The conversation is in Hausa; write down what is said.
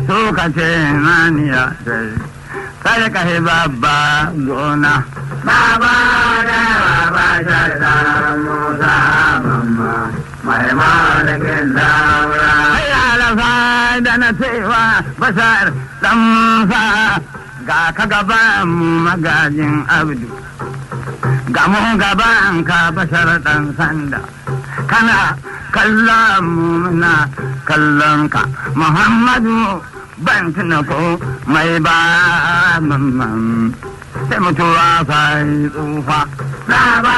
suka ce maniya sai kada ka yi babba gona Baba da baba sharda Musa mamma mai malakin daura. sai alafa da na cewa bashar ɗansa ga ka gaban mu magajin abdu ga mu gaban ka bashar ɗan sanda kana kallon mu muna kallon ka muhammadu ban tuna ko mai ba mamman sai mutuwa sai tsufa Baba